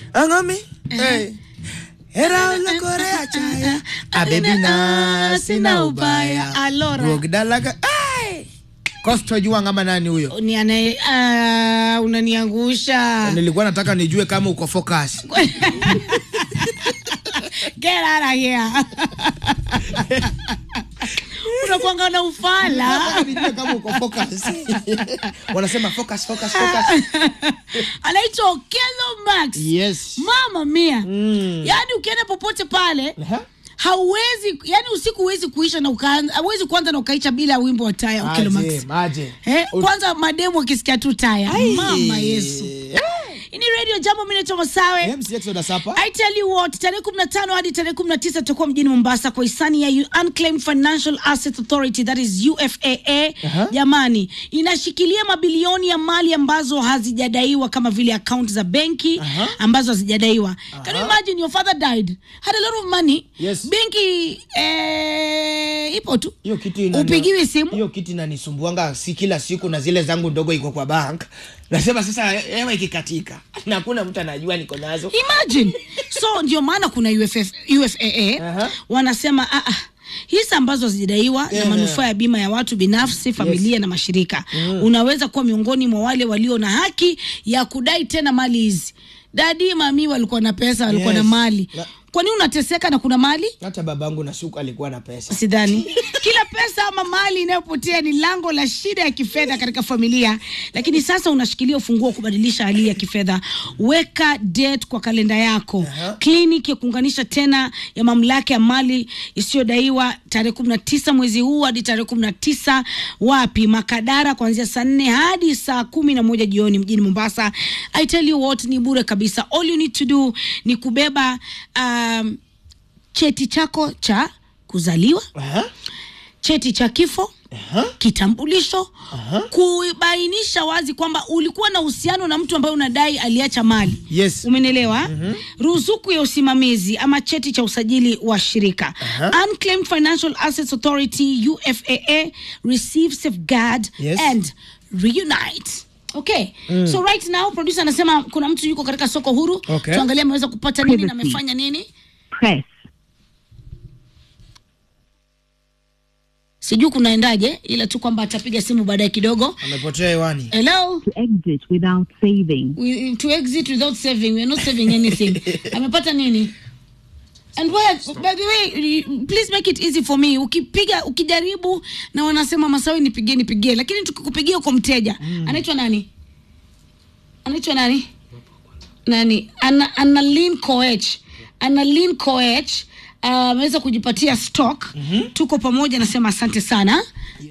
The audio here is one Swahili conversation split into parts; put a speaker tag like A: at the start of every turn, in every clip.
A: Angami. Hey. Era la Korea chaya. Abebi na sina ubaya.
B: Alora.
A: Rogdalaga. Hey. Kosto jua ngama nani huyo?
B: Ni anaye ah, unaniangusha.
A: Nilikuwa nataka nijue kama uko focus.
B: Get out of here. Unakuanga na ufala.
A: Nataka nijue kama uko focus. Wanasema focus focus focus.
B: Anaitwa Okello Max.
A: Yes.
B: Mama mia.
A: Mm.
B: Yaani ukienda popote pale
A: Aha.
B: hauwezi yani usiku huwezi kuisha na ukaanza hauwezi kuanza na ukaicha bila wimbo wa taya Okello Max.
A: Maje, maje.
B: Eh, kwanza mademu akisikia tu taya.
A: Ai.
B: Mama Yesu. Hii ni radio jambo mimi naitwa Masawe.
A: MC Exodus hapa.
B: I tell you what, tarehe 15 hadi tarehe 19 tutakuwa mjini Mombasa kwa hisani ya Unclaimed Financial Assets Authority that is UFAA.
A: Aha.
B: Jamani, inashikilia mabilioni ya mali ambazo hazijadaiwa kama vile account za benki
A: Aha.
B: ambazo hazijadaiwa. Can you imagine your father died, had a lot of money.
A: Yes.
B: Benki eh, ipo tu.
A: hiyo kitu inani-
B: Upigiwi simu.
A: hiyo kitu inanisumbuanga si kila siku na zile zangu ndogo iko kwa bank nasema sasa hewa ikikatika na hakuna mtu anajua niko nazo
B: imagine so ndio maana kuna UFF, UFAA
A: Aha.
B: wanasema ah, ah, hisa ambazo hazijadaiwa na
A: Yeah.
B: manufaa ya bima ya watu binafsi familia na mashirika unaweza kuwa miongoni mwa wale walio na haki ya kudai tena mali hizi dadi mami walikuwa na pesa walikuwa
A: Yes.
B: na mali
A: Na-
B: kwa nini unateseka na kuna mali
A: hata babangu na suku alikuwa na pesa
B: sidhani kila pesa ama mali inayopotea ni lango la shida ya kifedha katika familia lakini sasa unashikilia ufunguo wa kubadilisha hali ya kifedha weka date kwa kalenda yako
A: Aha.
B: kliniki ya kuunganisha tena ya mamlaka ya mali isiyodaiwa tarehe kumi na tisa mwezi huu hadi tarehe kumi na tisa wapi makadara kuanzia saa nne hadi saa kumi na moja jioni mjini mombasa i tell you what ni bure kabisa all you need to do ni kubeba um, cheti chako cha kuzaliwa
A: Aha,
B: cheti cha kifo
A: aha,
B: kitambulisho
A: Aha.
B: kubainisha wazi kwamba ulikuwa na uhusiano na mtu ambaye unadai aliacha mali
A: Yes.
B: umenielewa mm-hmm. ruzuku ya usimamizi ama cheti cha usajili wa shirika
A: Aha.
B: unclaimed financial assets authority ufaa receive safeguard
A: Yes.
B: and reunite okay so right now producer anasema kuna mtu yuko katika soko huru
A: Okay.
B: tuangalie ameweza kupata nini na
C: Privacy.
B: amefanya nini
C: press,
B: sijui kunaendaje ila tu kwamba atapiga simu baadaye kidogo
A: amepotea hewani
B: hello
C: to exit without saving,
B: we, to exit without saving we are not saving anything amepata nini and why, by the way please make it easy for me ukipiga ukijaribu na wanasema masawi nipigie nipigie lakini tukikupigia kwa mteja anaitwa nani anaitwa nani nani ana, analin coech analin coech uh, ameweza kujipatia stock mm-hmm. tuko pamoja nasema asante sana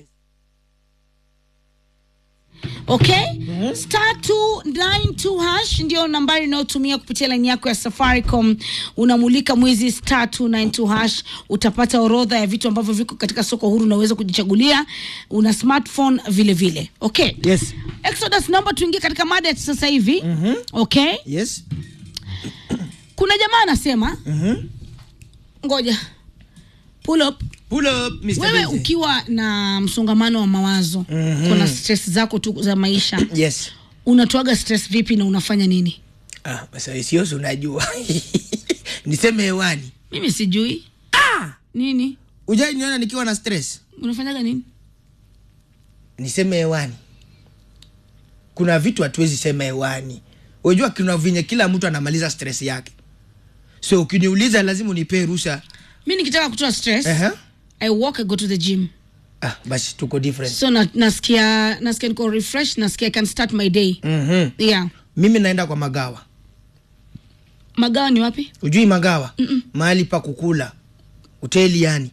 B: okay mm-hmm. star 292 hash ndio nambari inayotumia kupitia laini yako ya safaricom unamulika mwezi star 292 hash utapata orodha ya vitu ambavyo viko katika soko huru unaweza kujichagulia una smartphone vile vile okay
A: yes
B: exodus naomba tuingie katika mada ya sasa hivi mm-hmm. okay
A: yes
B: kuna jamaa anasema
A: Mhm.
B: ngoja pull up
A: pull up Mr.
B: wewe
A: Busy.
B: ukiwa na msongamano wa mawazo
A: Mhm.
B: kuna stress zako tu za maisha
A: yes
B: unatoaga stress vipi na unafanya nini
A: ah basi siosi unajua niseme hewani
B: mimi sijui
A: ah
B: nini
A: ujai niona nikiwa na stress
B: unafanyaga nini
A: niseme hewani kuna vitu hatuwezi sema hewani unajua kuna venye kila mtu anamaliza stress yake so ukiniuliza lazima unipee ruhusa
B: mi nikitaka kutoa stress
A: Ehe.
B: i walk i go to the gym
A: ah, basi tuko different
B: so na, nasikia nasikia niko refresh nasikia i can start my day
A: mm-hmm.
B: yeah
A: mimi naenda kwa magawa
B: magawa ni wapi
A: ujui magawa mahali pa kukula hoteli yani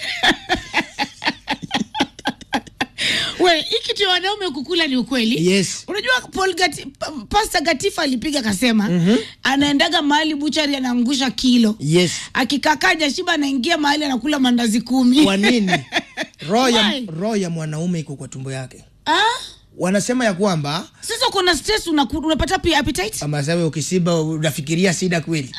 B: we hii kitu ya wanaume kukula ni ukweli
A: yes
B: unajua Paul Gati, pa- pasta gatifa alipiga akasema mm-hmm. anaendaga mahali buchari anaangusha kilo
A: yes
B: akikakaa jashiba anaingia mahali anakula mandazi kumi
A: kwa nini roho ya,
B: Why?
A: roho ya mwanaume iko kwa tumbo yake
B: ah?
A: wanasema ya kwamba
B: sasa kuna stress unaku- unapata pia appetite
A: amasawe ukisiba unafikiria sida kweli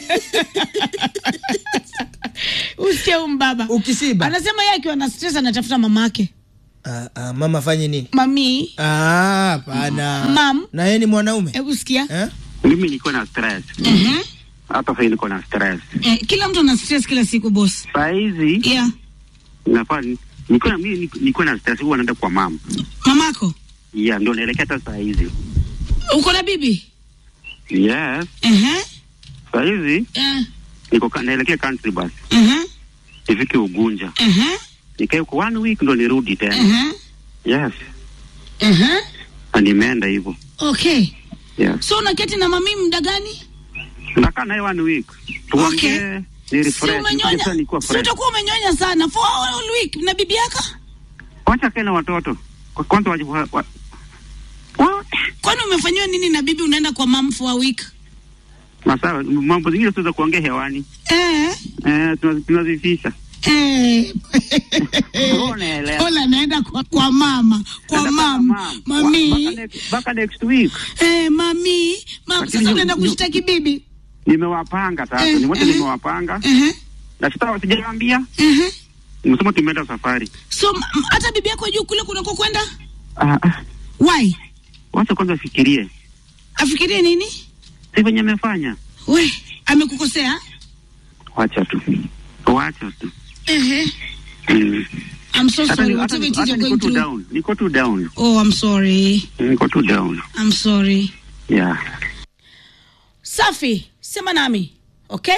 B: usikie huyu mbaba
A: ukisiba
B: anasema yeye akiwa na stress anatafuta mamake
A: ah, ah, mama fanye nini
B: mami
A: Ah, hapana
B: Mam.
A: na yeye ni mwanaume
B: hebu sikia
A: eh?
D: Mimi niko na stress.
B: Ehe.
D: Hata sasa niko na stress.
B: Eh, kila mtu ana stress kila siku boss.
D: Saa hizi
B: Yeah.
D: nafaa ni- niko na mimi niko- niko na stress huwa naenda kwa mama.
B: Mamako,
D: Yeah, ndio naelekea hata saa hizi.
B: uko na bibi?
D: Yes.
B: Ehe.
D: Saa hizi
B: Eh.
D: niko ka- naelekea country bus.
B: Ehe.
D: Nifike Ugunja.
B: Ehe.
D: Nikae kwa one week ndo nirudi tena.
B: Ehe.
D: Yes.
B: Ehe.
D: Na nimeenda hivyo.
B: Okay.
D: Yes.
B: So unaketi na mami muda gani?
D: Nakaa naye one week. Tuongee,
B: Okay.
D: ni
B: Si
D: refresh.
B: umenyonya.
D: Sasa nikuwa
B: Si
D: fresh.
B: utakuwa umenyonya sana for all week na bibi yako?
D: Wacha kae na watoto. Kwa- Kwanza waje wa, wa, wa,
B: Kwani umefanyiwa nini na bibi unaenda kwa mam for a week?
D: masawa mambo zingine tuweza kuongea hewani.
B: Eh.
D: Eh, tunazi- tunazifisha.
B: Eh.
D: Unaelewa.
B: Ola naenda kwa, kwa mama, kwa
D: Nataka
B: mam,
D: mama.
B: mami.
D: Wa- mpaka next- mpaka next week
B: Eh, mami, mam,
D: Lakini
B: sasa
D: yu-
B: unaenda
D: yu-
B: kushtaki bibi.
D: nimewapanga sasa,
B: Eh,
D: ni wote
B: eh.
D: nimewapanga
B: Ehe.
D: na sita sijawaambia,
B: Ehe.
D: nimesema tumeenda safari.
B: So m- m- hata bibi yako juu kule kunako kwenda?
D: Ah, ah,
B: Why?
D: wacha kwanza fikirie,
B: Afikirie nini?
D: si venye amefanya.
B: We, amekukosea?
D: Wacha tu, wacha tu.
B: Ehe.
D: Mm.
B: I'm so
D: Hata
B: sorry,
D: ni- hata
B: whatever
D: ni-
B: it is
D: hata
B: you're
D: niko
B: going
D: tu
B: through.
D: down, niko tu down,
B: Oh, I'm sorry.
D: niko tu down.
B: I'm sorry.
D: Yeah.
B: Safi, sema nami. Okay?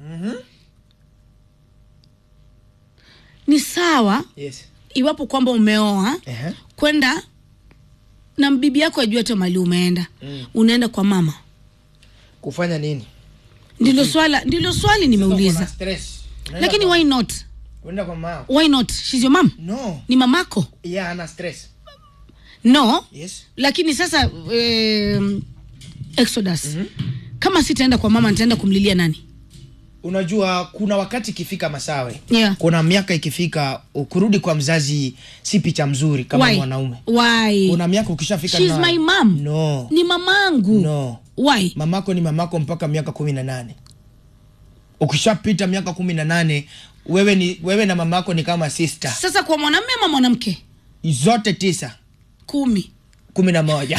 B: Ni sawa
A: yes
B: iwapo kwamba umeoa
A: Ehe.
B: kwenda na bibi yako ajua hata mali umeenda
A: Mm.
B: unaenda kwa mama
A: kufanya nini
B: ndilo swala ndilo swali
A: Uko na
B: nimeuliza
A: stress. Unaenda
B: lakini
A: kwa-
B: why not
A: unaenda kwa mama
B: why not she's your mom
A: no
B: ni mamako
A: yeah ana stress
B: no
A: yes
B: lakini sasa um, exodus kama sitaenda kwa mama nitaenda kumlilia nani
A: unajua kuna wakati ikifika masawe
B: yeah.
A: kuna miaka ikifika kurudi kwa mzazi si picha mzuri kama
B: why?
A: mwanaume
B: why?
A: kuna miaka ukishafika
B: She's
A: na-
B: my mom.
A: no
B: ni mamangu
A: no
B: why
A: mamako ni mamako mpaka miaka kumi na nane ukishapita miaka kumi na nane wewe ni wewe na mamako ni kama sister
B: sasa kwa mwanamme ama mwanamke
A: zote tisa
B: kumi
A: kumi na moja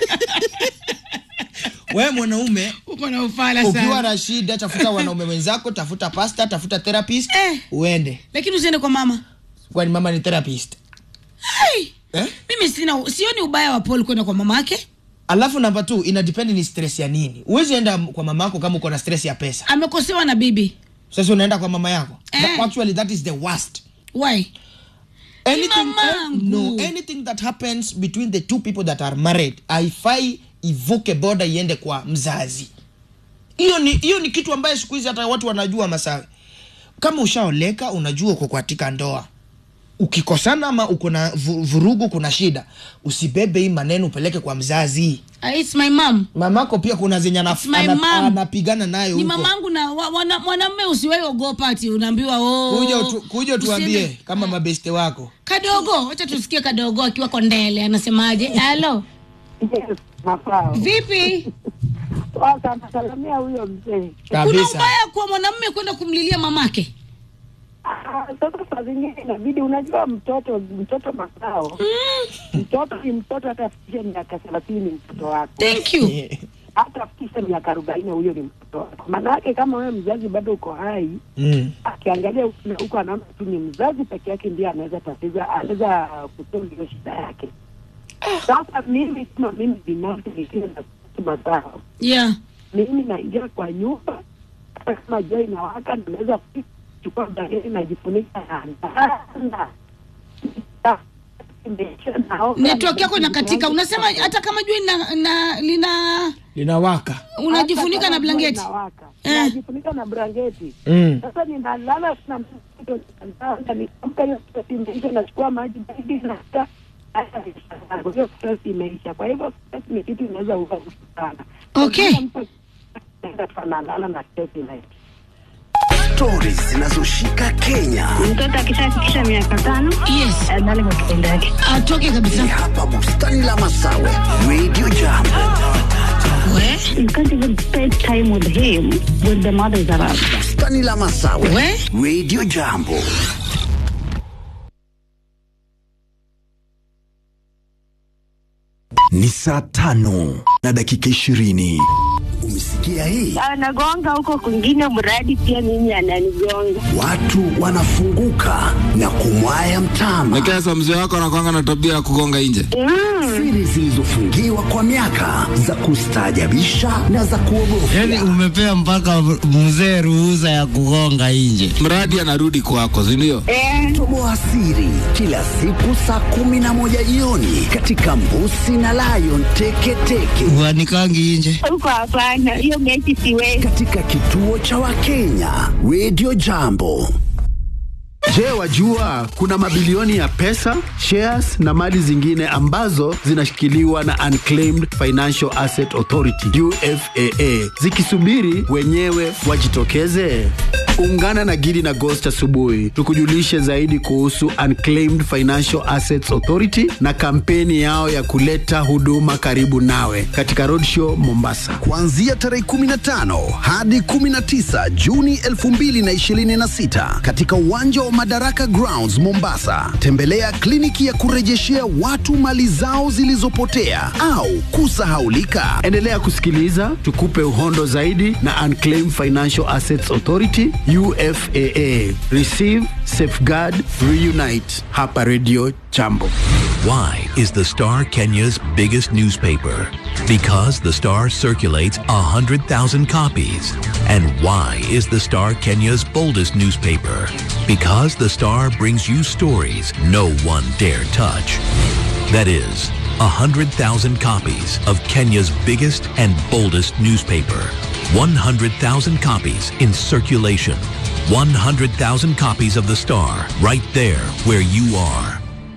A: wewe mwanaume
B: uko na ufala
A: ukiwa na shida tafuta wanaume wenzako tafuta pasta tafuta therapist
B: Eh.
A: uende
B: lakini usiende kwa mama
A: kwani mama ni therapist
B: hey.
A: eh?
B: mimi sina sioni ubaya wa paul kwenda kwa mama yake
A: alafu namba t ina depend ni stress ya nini huwezi enda kwa mama yako kama uko na stress ya pesa
B: amekosewa na bibi
A: sasa unaenda kwa mama yako
B: Eh.
A: That- actually that is the worst
B: why
A: anything,
B: mamangu.
A: no, anything that happens between the two people that are married haifai ivuke boda iende kwa mzazi hiyo ni hiyo ni kitu ambaye siku hizi hata watu wanajua masawe kama ushaoleka unajua uko katika ndoa ukikosana ama uko na vu- vurugu kuna shida usibebe hii maneno upeleke kwa mzazi
B: Ah, it's my mom
A: mamako pia kuna zenye anaf-
B: It's my
A: ana-
B: mom.
A: anapigana nayo
B: ni
A: huko
B: mamangu na wa- wana- mwanamme usiwai ogopa ati unaambiwa oh,
A: kuja utu- kuja tuambie
B: usiende.
A: kama mabeste wako
B: kadogo wacha tusikie kadogo akiwa kondele anasemaje halo
E: Yes, mafao.
B: vipi
E: Sasa nasalamia huyo mzee.
B: kuna
A: kabisa
B: ubaya kwa mwanamme kwenda kumlilia mamake
E: Ah, Sasa saa zingine inabidi, unajua mtoto mtoto mafao, mtoto ni mtoto, hata afikishe miaka thelathini ni mtoto wako,
B: thank you
E: hata afikishe miaka arobaini huyo ni mtoto wako. Maanake kama wewe mzazi bado uko hai,
A: mm.
E: akiangalia huku na huku anaona tu ni mzazi peke yake ndiye anaweza tatiza, anaweza kutoa hiyo shida yake. Sasa mimi kama mimi binafsi nikiwa na mazao
B: yeah
E: mimi naingia kwa nyumba hata kama jua inawaka naweza kuchukua blanketi najifunika na ndanda
B: network yako inakatika unasema hata kama jua ina, na, lina
A: linawaka
B: unajifunika na blanketi Eh.
E: najifunika na blanketi
A: mm.
E: sasa ninalala na mtoto nalala, nikiamka hiyo stress imeisha nachukua maji baridi nasta hiyo stress imeisha kwa hivyo stress ni kitu inaweza uva sana
B: Okay.
E: Kila mtu anaenda tu analala na stress inaisha
F: stori zinazoshika Kenya.
G: mtoto akishafikisha miaka tano
B: yes
G: adhali kwa kitendo yake
B: atoke
F: Ni
B: kabisa
F: hapa bustani la Masawe, Radio Jambo.
B: we
G: you can't even spend time with him when the mother is around
F: Bustani la Masawe,
B: we
F: Radio Jambo.
H: Ni saa tano na dakika ishirini.
F: Familia hii
G: anagonga huko kwingine, mradi pia mimi ananigonga.
F: watu wanafunguka na kumwaya mtama.
H: Lakini sasa mzee wako anakwanga na tabia ya kugonga nje.
F: Siri zilizofungiwa kwa miaka za kustaajabisha na za kuogofya.
I: Yaani umepea mpaka mzee ruhusa ya kugonga nje.
H: Mradi anarudi kwako, si ndio?
G: Eh,
F: Toboa siri kila siku saa kumi na moja jioni katika Mbusi na Lion Teketeke
I: Uanikangi nje.
G: huko hapana, hiyo mechi siwezi.
F: katika kituo cha Wakenya Radio Jambo.
J: Je, wajua kuna mabilioni ya pesa, shares na mali zingine ambazo zinashikiliwa na Unclaimed Financial Asset Authority UFAA zikisubiri wenyewe wajitokeze? Ungana na Gidi na Ghost asubuhi tukujulishe zaidi kuhusu Unclaimed Financial Assets Authority na kampeni yao ya kuleta huduma karibu nawe katika Roadshow Mombasa.
F: kuanzia tarehe 15 hadi 19 Juni 2026 katika uwanja wa Madaraka Grounds Mombasa. Tembelea kliniki ya kurejeshea watu mali zao zilizopotea au kusahaulika.
J: Endelea kusikiliza tukupe uhondo zaidi na Unclaimed Financial Assets Authority UFAA. Receive, safeguard, reunite. Hapa Radio Jambo.
K: Why is the Star Kenya's biggest newspaper? Because the Star circulates 100,000 copies. And why is the Star Kenya's boldest newspaper? Because the Star brings you stories no one dare touch. That is, 100,000 copies of Kenya's biggest and boldest newspaper. 100,000 copies in circulation. 100,000 copies of the Star right there where you are.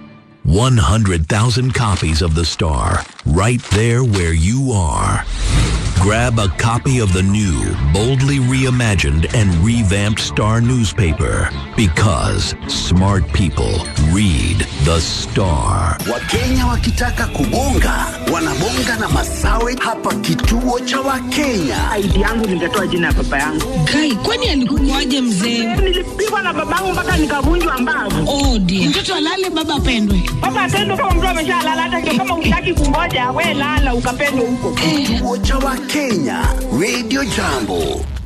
K: 100,000 copies of The Star, right there where you are. Grab a copy of the new, boldly reimagined and revamped Star newspaper because smart people read The Star.
F: Wakenya wakitaka kubonga wanabonga na masawe hapa kituo cha Wakenya.
E: ID yangu nitatoa jina ya baba yangu.
B: Kai, kwani alikukuaje mzee?
E: Nilipigwa na babangu mpaka nikavunjwa mbavu.
B: Oh dear. Mtoto alale baba apendwe.
E: Baba atendo kama mtu ameshalala, hata ndio kama utaki kungoja, we lala ukapendwe huko.
F: Kituo cha Wakenya Radio Jambo.